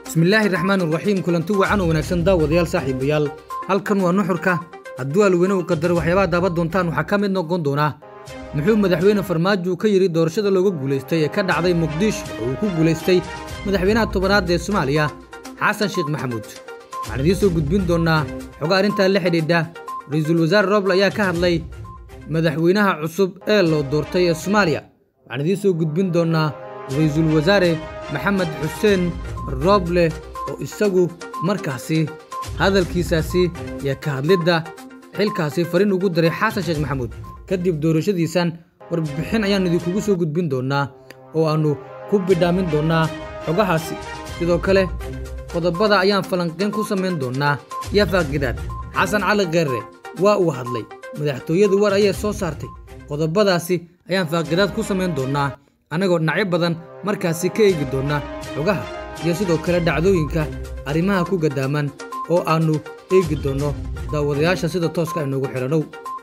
bismillaahi raxmaan raxiim kulanti wacan oo wanaagsan daawadayaal saaxiibayaal halkan waa nuxurka hadduu alweyne uu qadaro waxyaabaha daaban doontaan waxaa ka mid noqon doonaa muxuu madaxweyne farmaajo ka yidhi doorashada looga guulaystay ee ka dhacday muqdisho oo uu ku guulaystay madaxweynaha tobanaad ee soomaaliya xasan sheekh maxamuud waxaan idiin soo gudbin doonnaa xogo arrintaa la xidhiidha ra-iisul wasaare roble ayaa ka hadlay madaxweynaha cusub ee loo doortay ee soomaaliya waxaan idiin soo gudbin doonnaa ra-iisul wasaare maxamed xuseen roble oo isagu markaasi hadalkiisaasi iyo ka hadlidda xilkaasi fariin ugu daray xasan sheekh maxamuud kadib doorashadiisan warbixin ayaan idinkugu soo gudbin doonnaa oo aannu ku bidhaamin doonnaa xogahaasi sidoo kale qodobada ayaan falanqayn ku samayn doonnaa iyo faaqidaad xasan cali kheerre waa uu hadlay madaxtooyadu war ayay soo saartay qodobadaasi ayaan faaqidaad ku samayn doonnaa annagoo dhinacyo badan markaasi ka eegi doonnaa xogaha iyo sidoo kale dhacdooyinka arrimaha ku gaddaaman oo aannu eegi doonno daawadayaasha sida tooska inoogu xidhanow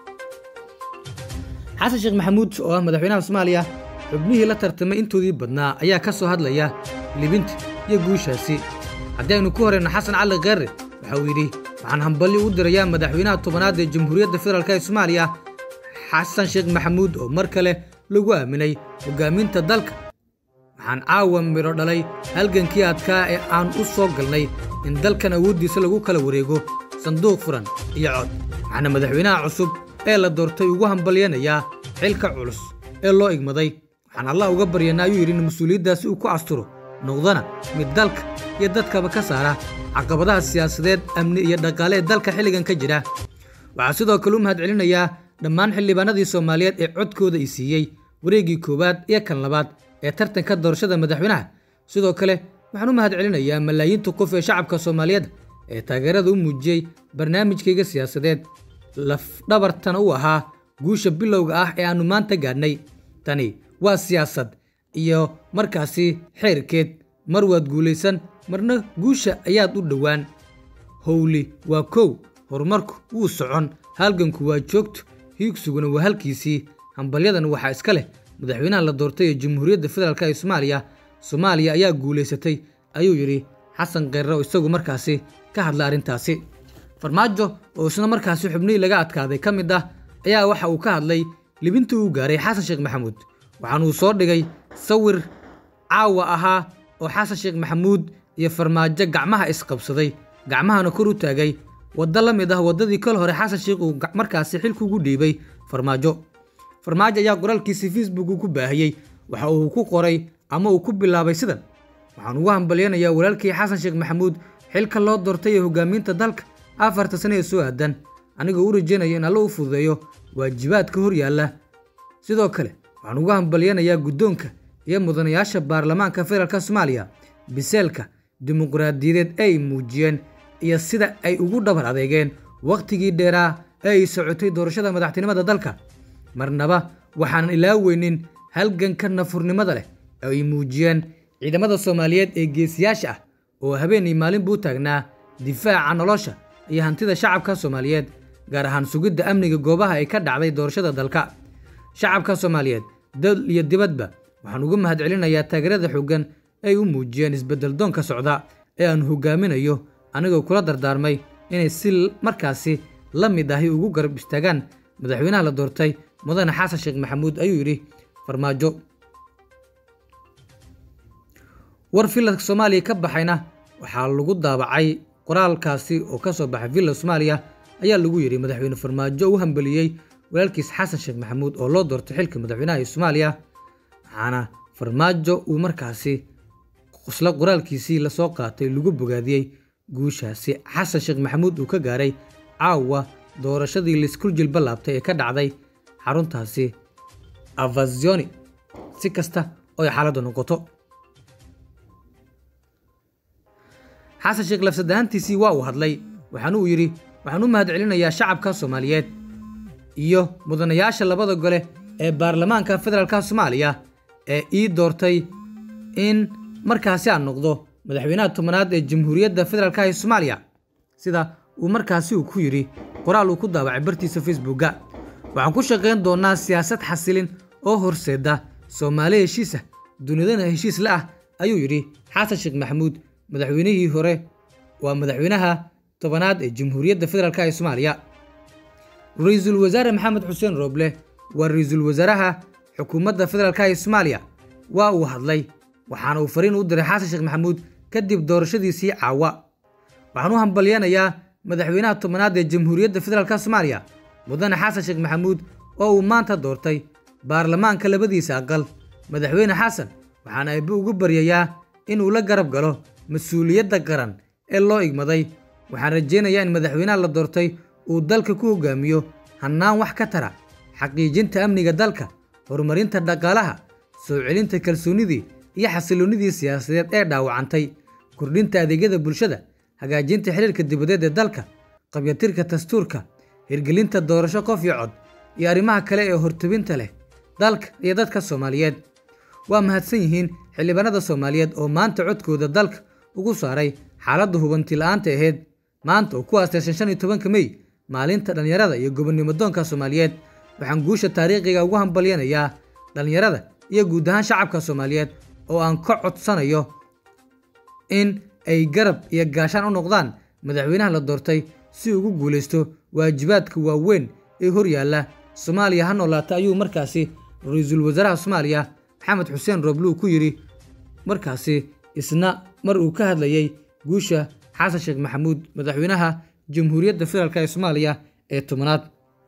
xasan sheekh maxamuud oo ah madaxweynaha soomaaliya xubnihii la tartamay intoodii badnaa ayaa ka soo hadlaya libinta iyo guushaasi haddii aynu ku horeyno xasan cali kheerre waxa uu yidhi waxaan hambalyo u dirayaa madaxweynaha tobanaad ee jamhuuriyadda federaalk ee soomaaliya xasan sheekh maxamuud oo mar kale lagu aaminay hoggaaminta dalka waxaan caawa midho dhalay halgankii adkaa ee aan u soo galnay in dalkan awooddiisa lagu kala wareego sanduuq furan iyo cod waxaana madaxweynaha cusub ee la doortay ugu hambalyanayaa xilka culus ee loo igmaday waxaan allah uga baryanaa ayuu yidhi in mas-uuliyaddaasi uu ku asturo noqdana mid dalka iyo dadkaba ka saara caqabadaha siyaasadeed amni iyo dhaqaale ee dalka xilligan ka jira waxaa sidoo kale u mahad celinayaa dhammaan xildhibaanadii soomaaliyeed ee codkooda i siiyey wareeggii koowaad iyo kan labaad ee tartanka doorashada madaxweynaha sidoo kale waxaan u mahad celinayaa malaayiinta qof ee shacabka soomaaliyeed ee taageerada u muujiyey barnaamijkayga siyaasadeed lafdhabartana u ahaa guusha bilowga ah ee aannu maanta gaadhnay tani waa siyaasad iyo markaasi xeerkeed mar waad guulaysan marna guusha ayaad u dhowaan howli waa kow horumarku wuu socon halganku waa joogto hiigsuguna waa halkiisii hambalyadan waxaa iska leh madaxweynaha la doortay ee jamhuuriyadda federaalk ee soomaaliya soomaaliya ayaa guulaysatay ayuu yidhi xasan kheerre oo isagu markaasi ka hadla arrintaasi farmaajo oo isna markaasi xubnihii laga adkaaday ka mid ah ayaa waxa uu ka hadlay libintii uu gaaray xasan sheekh maxamuud waxaanuu soo dhigay sawir caawa ahaa oo xasan sheekh maxamuud iyo farmaajo gacmaha isqabsaday gacmahana kor u taagay waddo la mid ah waddadii kal hore xasan sheekh uu markaasi xilkuugu dhiibay farmaajo farmaajo ayaa qoraalkiisii facebook uu ku baahiyey waxa uu ku qoray ama uu ku bilaabay sidan waxaan ugu hambalyanayaa walaalkii xasan sheekh maxamuud xilka loo doortay ee hoggaaminta dalka afarta sane ee soo aadan anigoo u rajaynayo in alla u fududeeyo waajibaadka hor yaalla sidoo kale waxaan ugu hambalyanayaa guddoonka iyo mudanayaasha baarlamaanka federaalk soomaaliya biseelka dimuqraadiyadeed ee ay muujiyeen iyo sida ay ugu dhabar adeegeen wakhtigii dheeraa ee ay socotay doorashada madaxtinimada dalka marnaba waxaanan ilaaweynin halganka nafurnimada leh ee ay muujiyeen ciidamada soomaaliyeed ee geesiyaasha ah oo habeenii maalinbuu u taagnaa difaaca nolosha iyo hantida shacabka soomaaliyeed gaar ahaan sugidda amniga goobaha ay ka dhacday doorashada dalka shacabka soomaaliyeed dal iyo dibadba waxaan ugu mahad celinayaa taageerada xooggan ay u muujiyeen isbeddel doonka socda ee aanu hoggaaminayo anigoo kula dardaarmay inay si markaasi la mid ahi ugu garab istaagaan madaxweynaha la doortay mudane xasan sheekh maxamuud ayuu yidhi farmaajo war filadka soomaaliya ka baxayna waxaa lagu daabacay qoraalkaasi oo ka soo baxay villa soomaaliya ayaa lagu yidhi madaxweyne farmaajo u hambeliyey walaalkiis xasan sheekh maxamuud oo loo doortay xilka madaxweynaha ee soomaaliya waxaana farmaajo uu markaasi isla qoraalkiisii lasoo qaatay lagu bogaadiyey guushaasi xasan sheekh maxamuud uu ka gaaray caawa doorashadii liskul jilba laabtay ee ka dhacday xaruntaasi avazioni si kasta oo ay xaaladdu noqoto xasan sheekh lafsadahaantiisii waa uu hadlay waxaana uu yidhi waxaan u mahad celinayaa shacabka soomaaliyeed iyo mudanayaasha labada gole ee baarlamaanka federaalka soomaaliya ee ii doortay in markaasi aan noqdo madaxweynaha tobanaad ee jamhuuriyadda federaalk ee soomaaliya sida uu markaasi uu ku yidhi qoraal uu ku daabacay bartiisa facebookga waxaan ku shaqayn doonnaa siyaasad xasilin oo horseeda soomaali heshiisa dunidana heshiis la ah ayuu yidhi xasan sheekh maxamuud madaxweynihii hore waa madaxweynaha tobanaad ee jamhuuriyadda federaalk ee soomaaliya ra-iisul wasaare maxamed xuseen rooble waa ra-iisul wasaaraha xukuumadda federaalk ee soomaaliya waa uu hadlay waxaana uu fariin u diray xasan sheekh maxamuud kadib doorashadiisii caawa waxaan u hambalyanayaa madaxweynaha tobanaad ee jamhuuriyadda federaalk soomaaliya mudane xasan sheekh maxamuud oo uu maanta doortay baarlamaanka labadiisa aqal madaxweyne xasan waxaana eebbe ugu baryayaa inuu la garab galo mas-uuliyadda qaran ee loo igmaday waxaan rajaynayaa in madaxweynaha la doortay uu dalka ku hogaamiyo hannaan wax ka tara xaqiijinta amniga dalka horumarinta dhaqaalaha soo celinta kalsoonnidii iyo xasilloonnidii siyaasadeed ee dhaawacantay kordhinta adeegyada bulshada hagaajinta xiriirka dibadeed ee dalka qabyatirka dastuurka hirgelinta doorasho qof iyo cod iyo arrimaha kale ee hortubinta leh dalka iyo dadka soomaaliyeed waa mahadsan yihiin xildhibaanada soomaaliyeed oo maanta codkooda dalka ugu saaray xaaladda hubanti la'aanta ahayd maanta oo ku aastaysan shan iyo tobanka mey maalinta dhallinyarada iyo gobonnimo doonka soomaaliyeed waxaan guusha taariikhiga ugu hambalyanayaa dhallinyarada iyo guud ahaan shacabka soomaaliyeed oo aan ka codsanayo in ay garab iyo gaashaan u noqdaan madaxweynaha la doortay si ugu guulaysto waajibaadka waaweyn ee hor yaalla soomaaliya ha noolaata ayuu markaasi ra-iisul wasaaraha soomaaliya maxamed xuseen rooblu ku yidhi markaasi isna mar uu ka hadlayey guusha xasan sheekh maxamuud madaxweynaha jamhuuriyadda federaalk ee soomaaliya ee tobanaad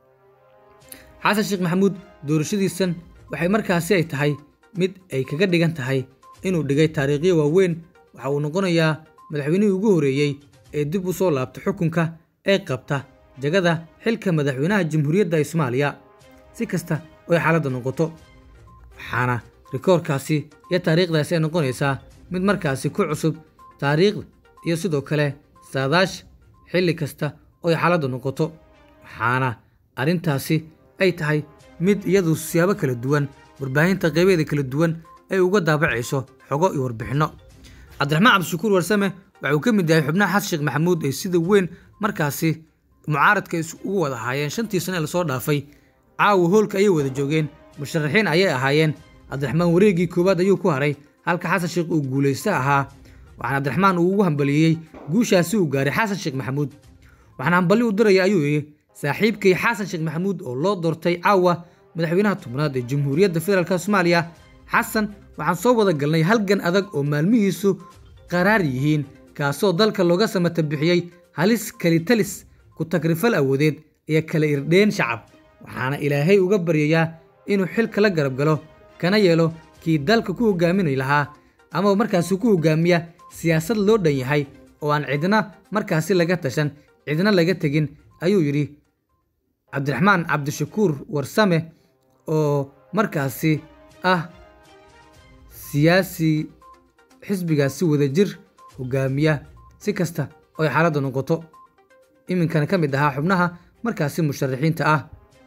xasan sheekh maxamuud doorashadiisan waxay markaasi ay tahay mid ay kaga dhigan tahay inuu dhigay taariikhyo waaweyn waxa uu noqonayaa madaxweynihii ugu horreeyey ee dib u soo laabta xukunka ee qabta jagada xilka madaxweynaha jamhuuriyadda ee soomaaliya si kasta oy xaaladda noqoto waxaana rikoorkaasi iyo taariikhdaasi ay noqonaysaa mid markaasi ku cusub taariikhda iyo sidoo kale saadaasha xilli kasta oy xaaladda noqoto waxaana arrintaasi ay tahay mid iyadu siyaabo kala duwan warbaahinta qaybeeda kala duwan ay uga daabacayso xogo iyo warbixinno cabdiraxmaan cabdishakuur warsame waxa uu ka mid yahay xubnaha xasan sheekh maxamuud ay sida weyn markaasi mucaaradka ugu wada ahaayeen shantii sane ee lasoo dhaafay caawa hoolka ayay wada joogeen musharaxiin ayay ahaayeen cabdiraxmaan wareegii koowaad ayuu ku haray halka xasan sheekh uu guulaysta ahaa waxaana cabdiraxmaan uu ugu hambaliyey guushaasi uu gaaray xasan sheekh maxamuud waxaana hamballi u diraya ayuu yidhi saaxiibkay xasan sheekh maxamuud oo loo doortay caawa madaxweynaha tobnaad ee jamhuuriyadda federaalk soomaaliya xasan waxaan soo wada galnay halgan adag oo maalmihiisu qaraar yihiin kaasoo dalka looga samata bixiyey halis kalitalis ku tagrifal awoodeed iyo kala irdheen shacab waxaana ilaahay uga baryayaa inuu xilka la garab galo kana yeelo kii dalka ku hogaaminay lahaa ama markaasi ku hogaamiya siyaasad loo dhan yahay oo aan cidna markaasi laga tashan cidna laga tegin ayuu yidhi cabdiraxmaan cabdishakuur warsame oo markaasi ah siyaasi xisbigaasi wadajir hogaamiya si kasta oy xaaladda noqoto iminkana ka mid ahaa xubnaha markaasi musharaxiinta ah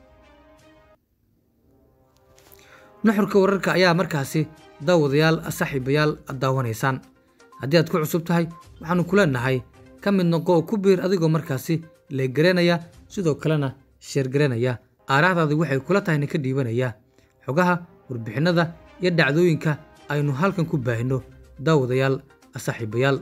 nuxurka wararka ayaa markaasi daawadayaal saaxiibayaal aad daawanaysaan haddii aad ku cusub tahay waxaannu ku leenahay ka mid noqo oo ku biir adigoo markaasi leeggaranaya sidoo kalena sheergaranaya aaraahdaadi waxay kula tahayna ka dhiibanaya xogaha warbixinnada iyo dhacdooyinka aynu halkan ku baahinno daawadayaal saaxiibayaal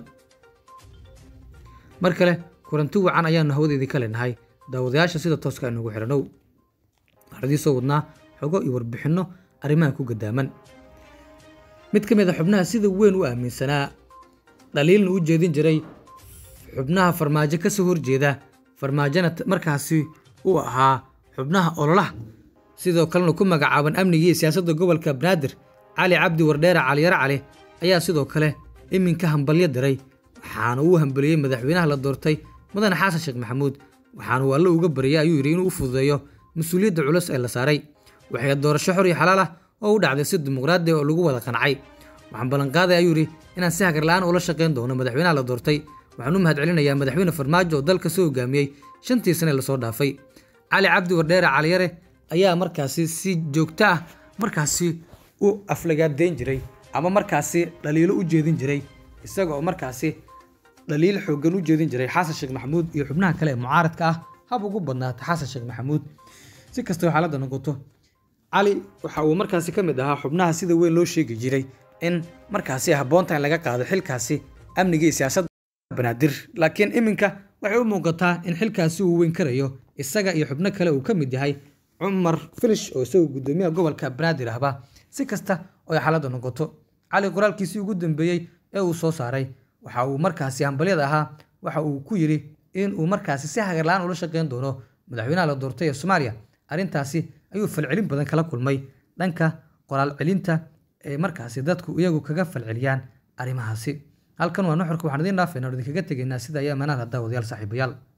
mar kale kulanti wacan ayaannu hawadeedii ka leenahay daawadayaasha sida tooska aynugu xidhanow waxaan idii soo wadnaa xogo iyo warbixinno arrimaha ku gadaaman mid ka mid a xubnaha sida weyn u aaminsanaa dhaliilna u jeedin jiray xubnaha farmaajo ka soo horjeeda farmaajona markaasi uu ahaa xubnaha ololaha sidoo kalena ku magacaaban amnigii siyaasadda gobolka banaadir cali cabdi wardheere caliyaro cali ayaa sidoo kale iminka hambalyo diray waxaana uu hambaliyey madaxweynaha la doortay mudane xasan sheekh maxamuud waxaana uu alle uga baryay ayuu yidhi inuu u fududeeyo mas-uuliyadda culus ee la saaray waxay doorasho xor iyo xalaal ah oo u dhacday si dimuqraadi oo lagu wada qancay waxaan ballanqaaday ayuu yidhi inaan si hagar la'aan ula shaqayn doono madaxweynaha la doortay waxaan u mahadcelinayaa madaxweyne farmaajo oo dalka soo hogaamiyey shantii sane lasoo dhaafay cali cabdi wardheere caliyare ayaa markaasi si joogto ah markaasi u aflagaadeyn jiray ama markaasi dhaliilo u jeedin jiray isaga oo markaasi dhaliil xooggan u jeedin jiray xasan sheekh maxamuud iyo xubnaha kale ee mucaaradka ah hab ugu badnaata xasan sheekh maxamuud si kastoo xaaladda noqoto cali waxa uu markaasi ka mid ahaa xubnaha sida weyn loo sheegi jiray in markaasi habboonta in laga qaado xilkaasi amniga iyo siyaasadda banaadir laakiin iminka waxay u muuqataa in xilkaasi uu weyn karayo isaga iyo xubno kale uu ka mid yahay cumar filish oo isagoo guddoomiyaha gobolka banaadir ahba si kasta oo ay xaaladda noqoto cali qoraalkiisii ugu dambeeyey ee uu soo saaray waxa uu markaasi hambalyada ahaa waxa uu ku yidhi in uu markaasi si hagarla-aan ula shaqeyn doono madaxweynaha la doortay ee soomaaliya arrintaasi ayuu falcelin badan kala kulmay dhanka qoraal celinta ee markaasi dadku iyagu kaga falceliyaan arrimahaasi halkan waa nuxurka waxaan idiin dhaafayna idinkaga tegaynaa sida ayaa manaal haddaa wadayaal saaxiibayaal